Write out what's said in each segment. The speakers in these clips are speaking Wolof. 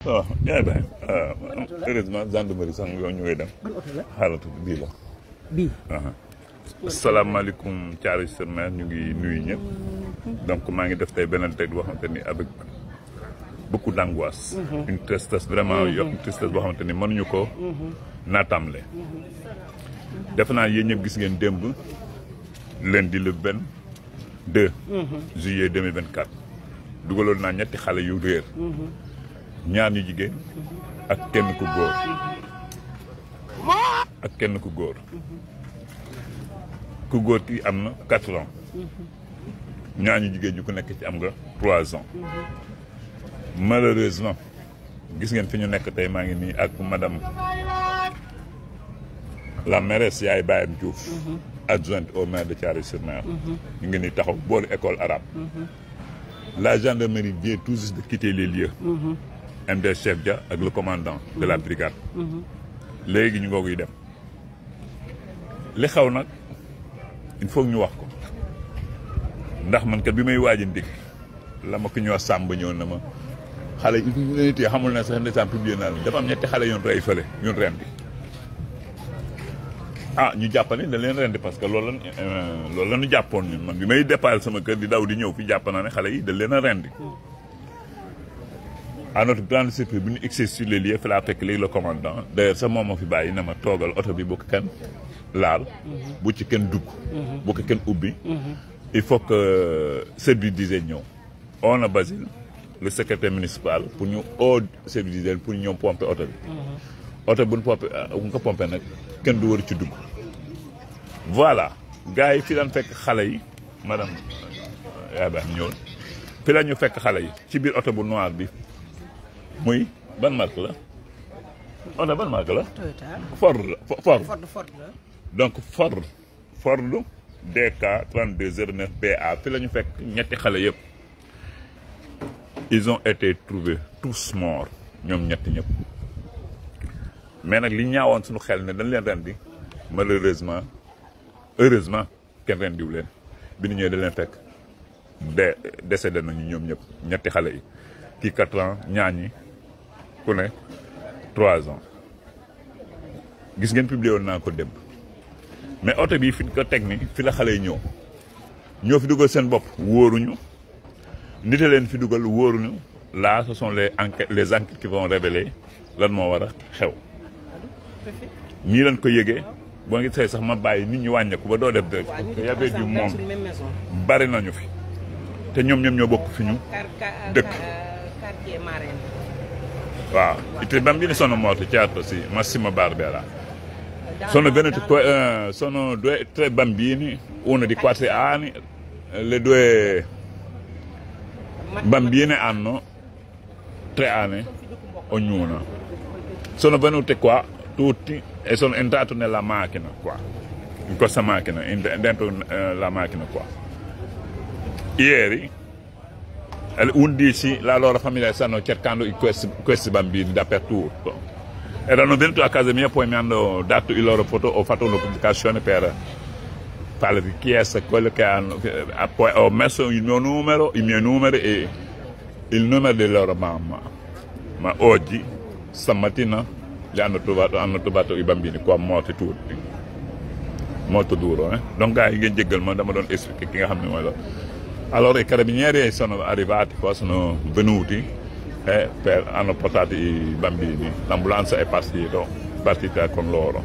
waaw yaay baay heureusement gendarmerie sax yow ñu ngay dem ban oto la xaalatu bii la bii asalaamaaleykum Thiaroye sur Mer ñu ngi nuyu ñëpp donc maa ngi def tey beneen tey boo xamante ni avec beaucoup d'angoisse une tristesse vraiment yo une tristesse boo xamante ni mënuñu ko naatamle defe naa yéen ñëpp gis ngeen démb lundi le vingt deux juillet 2024 dugaloon naa ñetti xale yu réer ñaar ñu jigéen ak kenn ku góor ak kenn ku góor ku góor ki am na quatre ans ñaar ñu jigéen ñu ku nekk ci am nga trois ans malheureusement gis ngeen fi ñu nekk tey maa ngi nii ak madame la mairesse yaay Bayam Diouf adjointe au maire de Thiaroye-sur-Mer ñu ngi nii taxaw boolu école arabe la gendarmerie vient tout juste de quitter les lieux MD chef Dia ak le commandant de la brigade léegi ñu ngooguy dem li xaw nag il faut ñu wax ko ndax man kat bi may waaj a ndig la ma ko ñu wax sàmb ñëw na ma xale yi ñu leen téye xamul ne sax ndeysaan publié naa la dafa am ñetti xale yoon rey fële ñun rendi ah ñu jàppane da leen rendi parce que loolu la loolu la ñu jàppoon ñun man bi may départ sama kër di daw di ñëw fi jàpp naa ne xale yi da leen a rendi à notre grande surprise bu ñu egsee sur les lieux fi laa fekk léegi le commandant d'ailleurs sax moom moo fi bàyyi na ma toogal oto bi bu ko kenn laal bu ci kenn dugg bu ko kenn ubbi il faut que service d'hygiène ñëw on a Basile le secrétaire municipal pour ñu oo service d'hygiène pour ñu ñëw pomper oto bi oto bu ñu pomper bu ñu ko pomper nag kenn du war ci dugg voilà gars yi fi daan fekk xale yi madame yaa baax ñëwoon fi la ñu fekk xale yi ci biir oto bu noir bi muy ban marque la oto ban marque la Toyota Ford la Ford Ford Ford la donc Ford Ford DK 3209 BA fi la ñu fekk ñetti xale yëpp ils ont été trouvés tous morts ñoom ñetti ñëpp mais nag li ñaawoon suñu xel ne dañ leen rendi malheureusement heureusement kenn rendiwu leen bi ñu ñëwee dañ leen fekk de décédé nañu ñoom ñëpp ñetti xale yi kii quatre ans ñaar ñi ku ne trois ans gis ngeen publié woon naa ko démb mais oto bii fi ko teg ni fi la xale yi ñëw ñoo fi dugal seen bopp wóoruñu nit a leen fi dugal wóoruñu là ce sont les enquêtes les enquêtes qui vont révéler lan moo war a xew ñii leen ko yëgee boo ngi say sax ma bàyyi nit ñi wàññeeku ba doo def direct parce que y avait du monde suñu même maison bari nañu fi te ñoom ñoom ñoo bokk fi ñu car car Dëkk. quartier marin waaw i bambini sono morti certo sì Massimo Barbera sono venuti qua eh, sono due tre bambini uno di quattro anni le due bambine hanno tre anni ognuna sono venute qua tutti e sono entrato nella macchina qua in questa macchina in- dentro eh, la macchina qua ieri alle 11 la loro famiglia stanno cercando i- questi, questi bambini dappertutto erano venuti a casa mia poi mi hanno dato i loro foto ho fatto una pubblicazione per fare richiesta quello che hanno che- ah, poi ho messo il mio numero i miei numeri e il numero della loro mamma ma oggi stamattina li hanno trovato hanno trovato i bambini qua morti tutti molto duro eh donc gars yi ngeen jéggal ma dama doon expliquer ki nga xam ne mooy loolu allora i carabinieri sono arrivati qua sono venuti e per, hanno portato i bambini l'ambulanza è partita partita con loro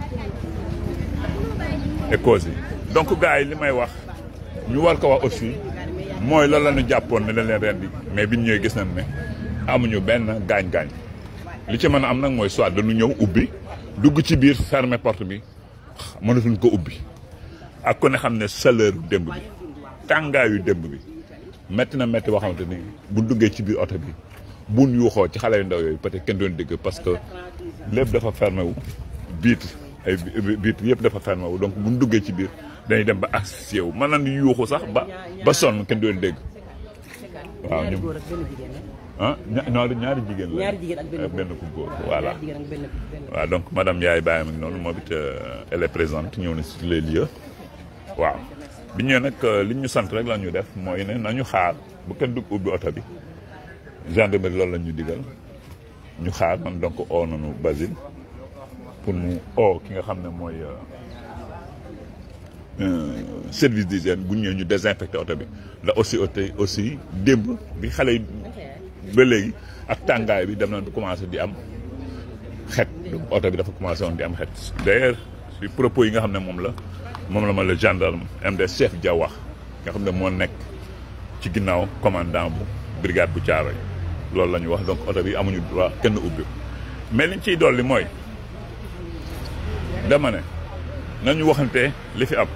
e così donc gars yi li may wax ñu war ko wax aussi mooy loolu la ñu jàppoon ne dañ leen rendi mais bi ñu ñëwee gis nañ ne amuñu benn gaañ-gaañ li ci mën a am nag mooy soit dañu ñëw ubbi dugg ci biir fermer porte bi mënatuñ ko ubbi ak ku ne xam ne chaleur démb bi tàngaayu démb bi métti na métti boo xamante ni bu duggee ci biir oto bi buñ yuuxoo ci xale yu ndaw yooyu peut-être kenn doon dégg parce que lépp dafa fermé wu vitre ay vi- vitre yëpp dafa fermé wu donc buñ duggee ci biir dañuy dem ba asphyxié wu mën nañu yuuxu sax ba ba sonn kenn doon dégg waaw ñaari ñu góor ak benn jigéen la ah ña- ñaari ñaari jigéen la ñaari jigéen ak benn ak benn ku góor voilà ñaari jigéen ak benn benn waaw donc madame Ndiaye Baye mi ngi noonu moom it euh, elle est présente ñëw na sur les lieux waaw bi ñëwee nag euh, li ñu sant rek la ñu def mooy ne nañu xaar bu kenn dugg ubbi oto bi gendarmerie loolu la ñu digal ñu xaar man donc oo nañu Basile pour mu oo ki nga xam ne mooy service d'hygiène bu ñëwee ñu désinfecté oto bi ndax aussi oto aussi démb bi xale yi ba léegi ak tàngaay bi dem na du commencé di am xet oto bi dafa commencé woon di am xet d'ailleurs ci propos yi nga xam ne moom la moom la ma le gendarme MD chef Dia wax nga xam ne moo nekk ci ginnaaw commandant bu brigade bu Thiaroye loolu la ñu wax donc oto bi amuñu droit kenn ubbi mais liñ ciy dolli mooy dama ne nañu waxante li fi am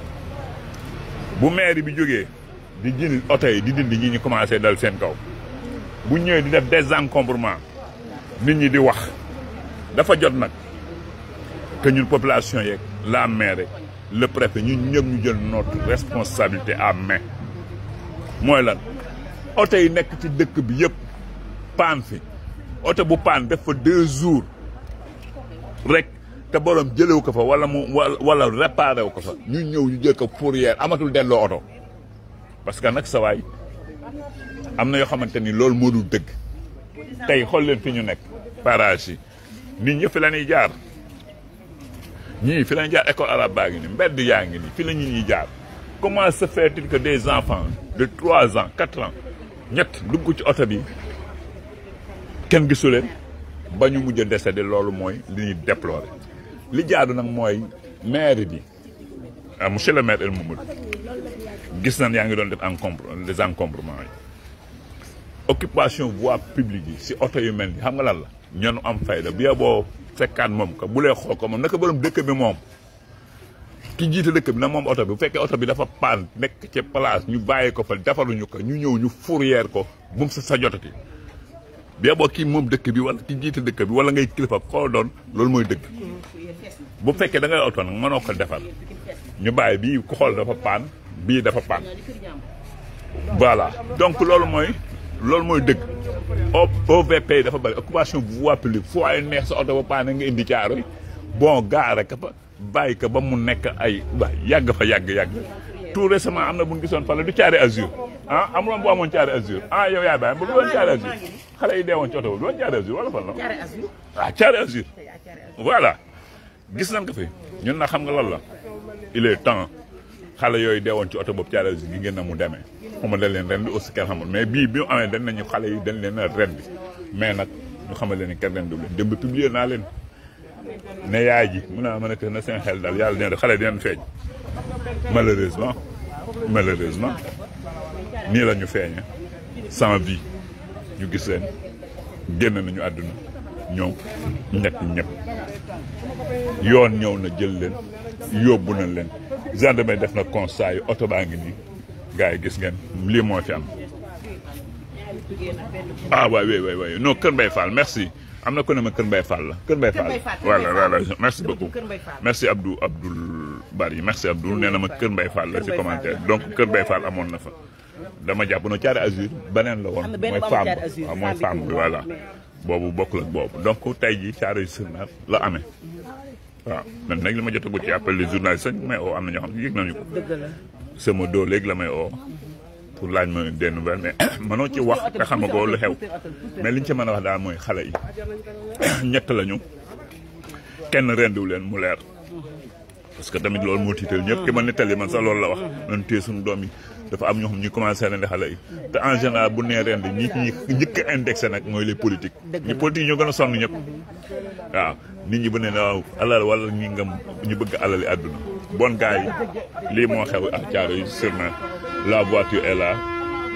bu maire bi jógee di jënd oto yi di dindi ñi ñu commencé dal seen kaw bu ñëwee di def désencombrement nit ñi di wax dafa jot nag que ñun population yeeg la maire le préfet ñun ñëpp ñu jël notre responsabilité à main mooy lan oto yi nekk ci dëkk bi yëpp paan fi oto bu paan def fa deux jours rek te borom jëlewu ko fa wala mu wala réparé wu ko fa ñu ñëw ñu jël ko fourrière amatul delloo oto parce que nag sa waay am na yoo xamante ni loolu moo dul dëgg tey xool leen fi ñu nekk parage yi nit ñi fi la ñuy jaar ñii fi la ñuy jaar école arabe baa ngi ni mbedd yaa ngi ni fi la ñu ñuy jaar comment se fait-il que des enfants de trois ans quatre ans ñett dugg ci oto bi kenn gisu leen ba ñu mujj a décédé loolu mooy li ñuy déplorer li jaadu nag mooy maire bi ah monsieur le maire El Mamadou gis nañ yaa ngi doon def encombre les encombrements yi occupation voie publique yi si oto yu mel ni xam nga lan la ñoonu am fayda bi boo fekkaat moom ko bu lee xool ko moom naka borom dëkk bi moom ki jiite dëkk bi na moom oto bi bu fekkee oto bi dafa paan nekk ci place ñu bàyyi ko fa defaruñu ko ñu ñëw ñu fourrière ko bu mu sa sa jotati bi boo kii moom dëkk bi wala ki jiite dëkk bi wala ngay kilifa koo doon loolu mooy dëgg bu fekkee da ngay oto nag mënoo ko defar ñu bàyyi bii ku xool dafa paan bii dafa paan voilà donc loolu mooy loolu mooy dëgg OVP dafa bëri occupation voie publique fu ay neex sa oto ba paan nga indi caaro yi bon gaare ka fa bàyyi ko ba mu nekk ay waay yàgg fa yàgg yàgg tout récemment am na bu ñu gisoon fa la du caare azur ah amuloon bu amoon caare azur ah yow yaay bàyyi bu du woon caare azur xale yi deewoon ci oto du woon caare azur wala fan la ah caare azur voilà gis nañ ko fi ñun na xam nga lan la il est temps xale yooyu deewoon ci oto boobu caare azur gi ngeen na mu demee xama dañ leen ren di aussi kenn xamul mais bii bi mu amee dañ nañu xale yi dañ leen a ren bi mais nag ñu xamal leen ni kenn ren du leen démb publier naa leen ne yaay ji mun naa mën a na seen xel daal yàlla dina def xale dinañ feeñ malheureusement malheureusement nii la ñu feeñe sans vie ñu gis leen génn nañu àdduna ñoom ñett ñëpp yoon ñëw na jël leen yóbbu na leen gendarmerie def na constat yi oto baa ngi nii gars yi gis ngeen lii moo fi am ah waay waay waay waay non Kër Mbaye Fall merci am na ko ne ma Kër Mbaye Fall la Kër Mbaye Fall voilà voilà merci beaucoup merci Abdou Abdoul Bari merci Abdou nee na ma Kër Mbaye Fall la ci commentaire donc Kër Mbaye Fall amoon na fa dama jàpp no Thiaré Azur beneen la woon mooy femme waaw mooy femme bi voilà boobu bokkul ak boobu donc tey jii Thiaré sur Mer la amee waaw man nag li ma jotagu ci appel les journalistes sax may oo am na ñoo xam ne yëg nañu ko sama doo léegi la may oo pour laaj ma des nouvelles mais mënoo ci wax nga xam ko lu xew mais liñ ci mën a wax daal mooy xale yi ñett lañu kenn rendiwu leen mu leer parce que tamit loolu moo tiital ñëpp ki ma nettali man sax loolu la wax nañu téye suñu doom yi dafa am ñoo xam ñu commencé rendi xale yi te en général bu nee rendi ñi ñi njëkk a indexé nag mooy les politiques ñi politique ñoo gën a sonn ñëpp waaw nit ñi bu ne waaw alal wala ñi nga ñu bëgg alali àdduna bon gars yi lii moo xew ak Thiaroye sur Mer la voiture est là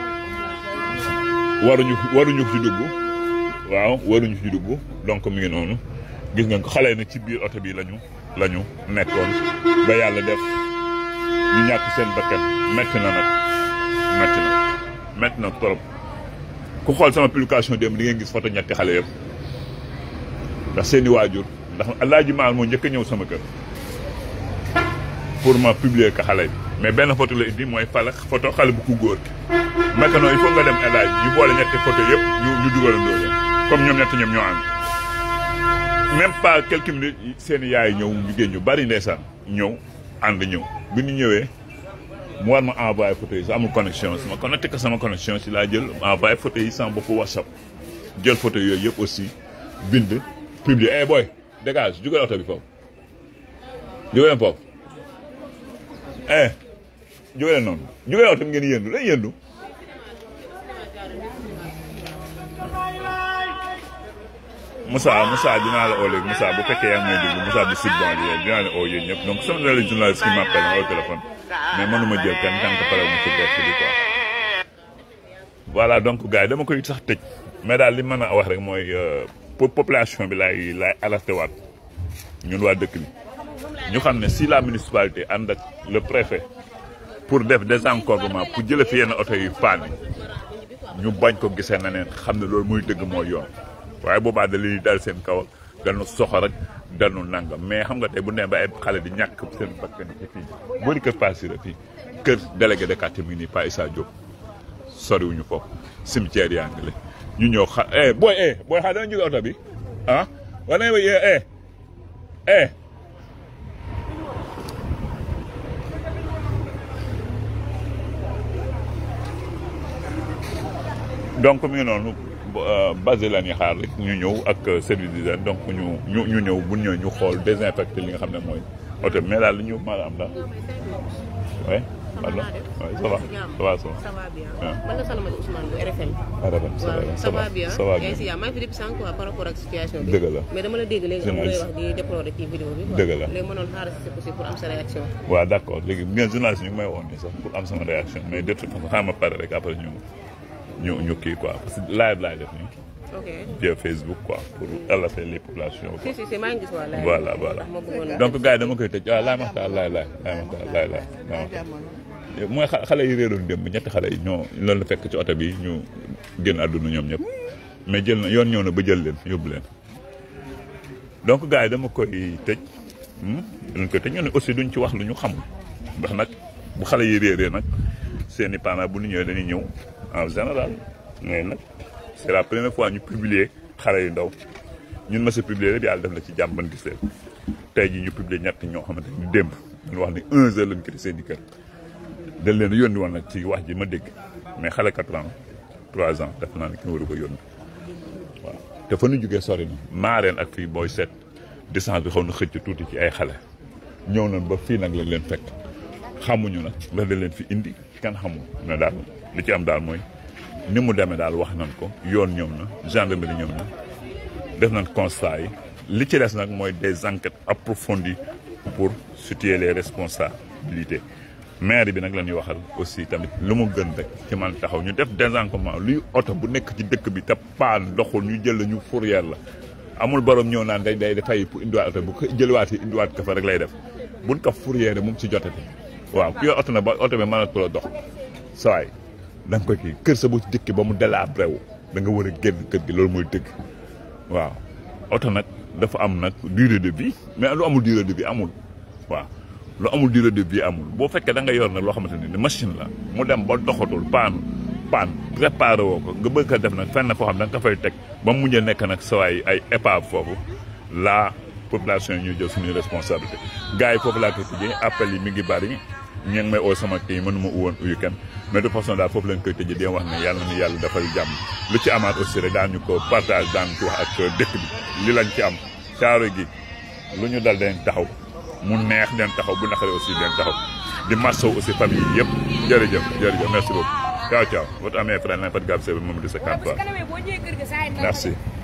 waruñu waruñu ci dugg waaw waruñu ci dugg donc mi ngi noonu gis ngeen ko xale yi nag ci biir oto bi lañu lañu nekkoon ba yàlla def ñu ñàkk seen bakkan metti na nag metti na metti na trop ku xool sama publication démb di ngeen gis photo ñetti xale yëpp ndax seeni waajur ndax alaaji maal moo njëkk a ñëw sama kër pour ma publier ko xale bi mais benn photo la indi mooy fala photo xale bu ku góor ki maintenant il faut nga dem elage ñu boole ñetti photo yëpp ñu ñu dugalandoo leen comme ñoom ñetti ñoom ñoo ànd même pas quelques minutes seen yaay ñëw jigéen ñu bari ndeysaan ñëw ànd ñëw bi ñu ñëwee mu war ma envoyé photo yi sa amul connexion sama connecté ko sama connexion si laa jël envoyé photo yi sama bopp WhatsApp jël photo yooyu yëpp aussi bind publier eh boy dégage jugal oto bi foofu jugaleen foofu eh jugaleen noonu jugaleen oto bi ngeen yëndu day yëndu Moussa Moussa dinaa la oo léegi Moussa bu fekkee yaa ngi may déglu Moussa du sud banlieue dinaa la oo yéen ñëpp donc sama na les journalistes qui m'appellent au téléphone mais mënuma jël kenn tant que pare mu ci direct bi quoi voilà donc gars yi dama koy sax tëj mais daal li mën a wax rek mooy pour population bi laay laay alerté waat ñun waa dëkk bi ñu xam ne si la municipalité ànd ak le préfet pour def désencombrement pour jële fi yenn oto yu paan yi ñu bañ ko gisee na neen xam ne loolu muy dëgg mooy yoon waaye boobaa da li dal seen kaw danu soxor rek danu nangam mais xam nga tey bu nee ba ay xale di ñàkk seen bakkan ci fii boori kër Passira fii kër délégué de quartier mi ngi nii Pa Issa Diop soriwuñu foofu cimetière yaa ngi la ñu ñëw xa eh booy eh booy xaa dana jóge oto bi ah war nañ eh eh donc mi ngi noonu basé la ñuy xaar rek ñu ñëw ak service d'hygiène donc ñu ñu ñu ñëw bu ñëw ñu xool désinfecté li nga xam ne mooy oto mais daal li ñu mën a am daal oui pardon oui ça va ça va ça va. ça va bien. man la Salamata Ousmane bu RFM. RFM ça va ça va bien ça va bien. ainsi yaa maa ngi fi depuis sànq quoi par rapport ak situation bi. dëgg la mais dama la dégg léegi am looy wax di déplorer ci vidéo bi. quoi. dëgg la léegi mënoon xaaral si c'est possible pour am sa réaction. waaw d' accord léegi bien journaliste ñu ngi may woon nii sax pour am sama réaction mais de toute façon xaaral ma pare rek après ñu ñu ñu kii quoi parce que live laay def nii ok via Facebook quoi pour alerter les populations quoi. si si si maa ngi gis waa laay. voilà voilà ma bëggoon donc gars yi dama koy tëj waaw laay maxtaar laay laay laay maxtaar laay laay laay maxtaar mooy xa- xale yi réeroon démb ñetti xale yi ñoo loolu la fekk ci oto bi ñu génn àdduna ñoom ñëpp mais jël na yoon ñëw na ba jël leen yóbbu leen donc gars yi dama koy tëj hmm, dañ koy tëj ñu ne aussi duñ ci wax lu ñu xamul ndax nag bu xale yi réeree nag seen i parents bu ñu ñëwee dañuy ñëw en général mais nag c'est la première fois ñu publier xale yu ndaw ñun ma sa publier rek yàlla def na ci jàmm ban gis leen tey jii ñu publier ñett ñoo xamante ni démb ñu wax ni 1 heure lañ ko seen i kër dañ leen yónni woon nag ci wax ji ma dégg mais xale 4 ans 3 ans def naa ne kenn waru ko yónni waaw te fa nu jógee sori na maareen ak fii booy seet distance bi xaw na xëcc tuuti ci ay xale ñëw nañ ba fii nag lañ leen fekk xamuñu nag la da leen fi indi kenn xamul mais daal li ci am daal mooy ni mu demee daal wax nañ ko yoon ñëw na gendarmerie ñëw na def nañ constat yi li ci des nag mooy des enquêtes approfondies pour situer les responsabilités maire bi nag la ñuy waxal aussi tamit lu mu gën rek ci man taxaw ñu def désencombrement luy oto bu nekk ci dëkk bi te paan doxul ñu jël la ñu fourrière la amul borom ñëw naan day day dafay pour indiwaat oto bu ko jëliwaatee indiwaat ko fa rek lay def buñ ko fourrière mu ngi ci jotati waaw ku yor oto na ba oto bi mënatu la dox sawaay da nga koy kii kër sa bu ci dëkk ba mu délabré wu da nga war a génn kër gi loolu mooy dëgg waaw oto nag dafa am nag durée de vie mais lu amul durée de vie amul waaw lu amul durée de vie amul boo fekkee da nga yor nag loo xamante ni machine la mu dem ba doxatul paanu paan préparé woo ko nga bëgg ko def nag fenn foo xam da nga ko fay teg ba mu mujjee nekk nag sawaay ay épave foofu la population yi ñuy jël suñuy responsabilité gars yi foofu laa koy tëjee appel yi mi ngi bari ñu ngi may oo sama kii mënuma uwoon uyu kenn mais de façon daal foofu lañ koy tëjee di wax ne yàlla na yàlla dafay jàmm lu ci amaat aussi rek daan ñu ko partage daan ci wax ak dëkk bi li lañ ci am caaro gi lu ñu dal dañ taxaw mu neex den taxaw bu naqaree aussi den taxaw di massaw aussi famille yi yëpp jërëjëf jërëjëf merci beaucoup ciao ciao votre ami et frère Limp Gab Sèye Mamadou Seck Antoine merci